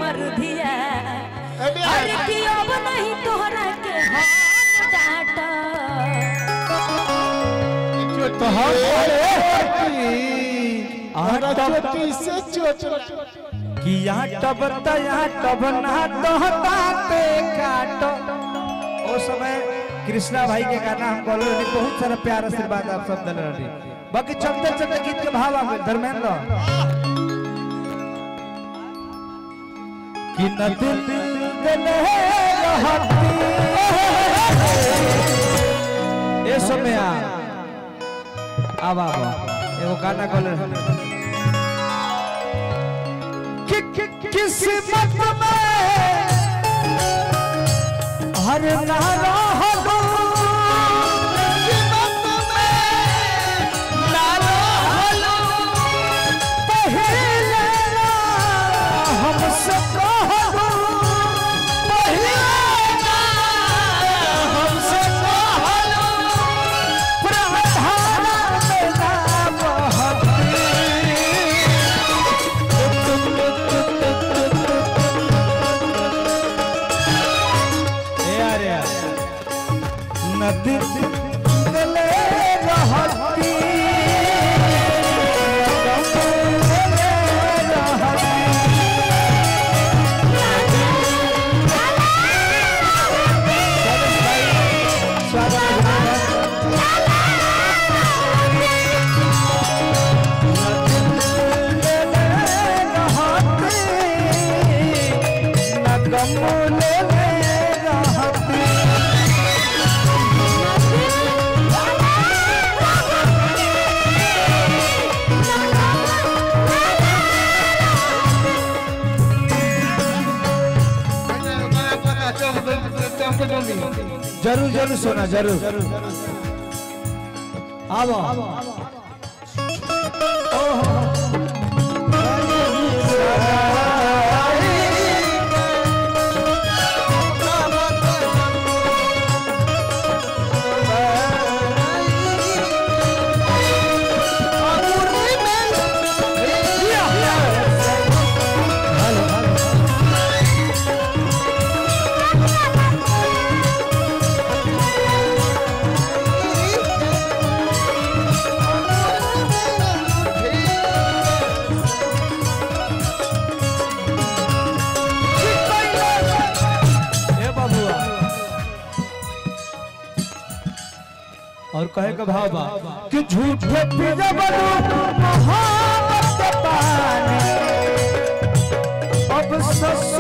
हमर धिया अबे अरे कि अब नहीं तोहरा के हम डांट तो हम अरे हमारा तब चोटी से चोट लगा। कि यहाँ टब त यहाँ टब ना तोहता पे काट ओ समय कृष्णा भाई के गाना हम बोल रहे बहुत सारा प्यार आशीर्वाद आप सब दिल रहे बाकी चलते चलते गीत के भाव आ गए धर्मेंद्र कि न दिल दिल रहती ए समय आ आवा आवा एगो गाना बोल रहे कि कि- किस्मत में हर नारा हो किस्मत में नारा हो पहले ना हमसे कहो पहले ना हमसे कहो प्रधान में ना बहती ए यार यार नदी गले रहती गले रहती स्वागत है जरूर जरूर सोना जरूर आओ ए बाबुआ और कहे का भाव बा कि झूठे पिया बनू मोहब्बत के पानी अब सस